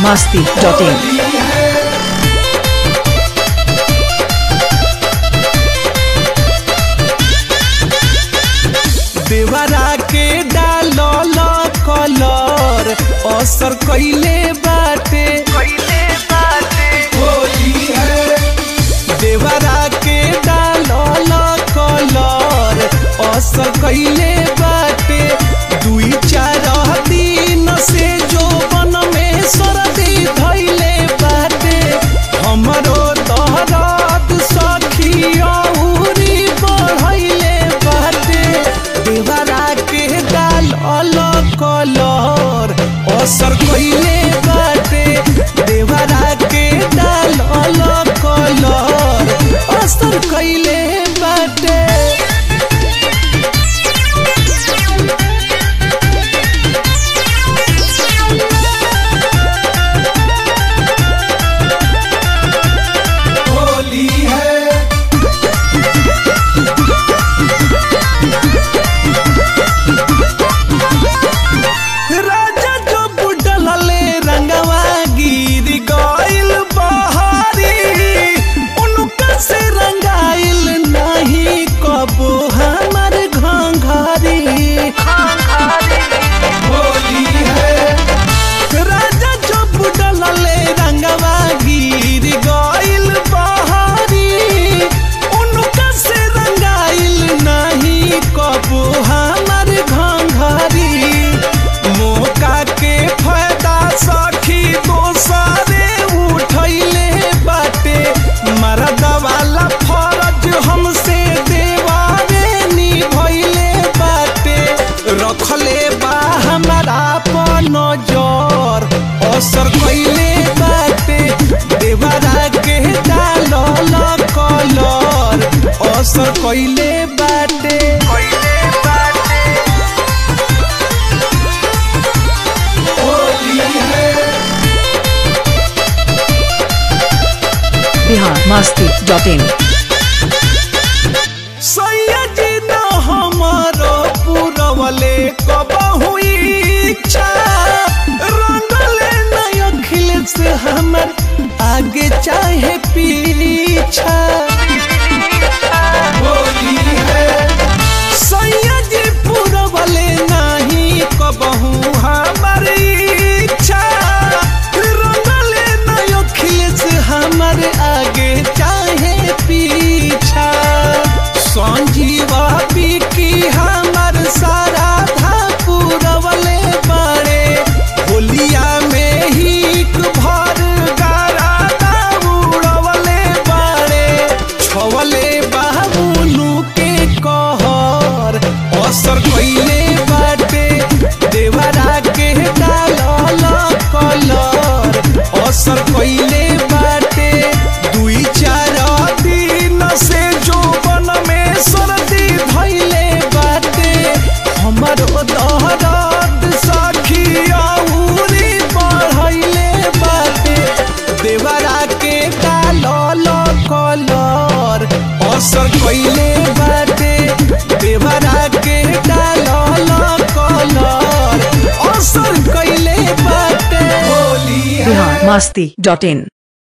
masti.in. देवरा के डालल कलर असर कइले बाटे देवरा के डालल कलर असर कइले बाटे दुई चार दिन से जो बन में सर्दी धइले बाटे हमरो दहरद सखी औरी बढ़इले बाटे देवरा के डालल कलर असर कइले बाटे देवरा के डालल कलर असर कइले बाटे होली है राजा जो बुडलले रंगवा गिर गइल बहारी उनका से रंगाइल नहीं कबो हमर घंघरी होली है राजा जो बुडलले रंगवा गिर गइल बहारी उनका से रंगाइल नहीं कबो हमर घंघरी मौका के फायदा सखी दोसरे उठैले बाटे मरद वाला फरज हमसे देवारे निभैले बाटे रखले बा हमारा पर नजर असर कइले बाटे देवरा के डालल कलर असर कइले बाटे कइले बाटे होली है Bihar masti.in. सैयद न हमारो पुरवले कबहु इच्छा रंगले न अखिलेश हमर आगे चाहे पीछा होली है सैयद पुरवले नहीं कबहु हमर इच्छा रंगले न अखिलेश हमर आगे चाहे पीछा संजीवा की हमर सारा धा पुरवले बाड़े होलिया में ही भर गारा उड़वले बाड़े छवले बाबुलू के कहर असर कइले बाटे देवरा के डालल कलर असर कइले बाटे दुई चार दिन से जो बन में सर्दी धइले बाटे हमरो दहरद सखी औरी बढ़इले बाटे देवरा के डालल कलर असर कइले बाटे देवरा के डालल कलर असर कइले बाटे होली है Bihar masti.in.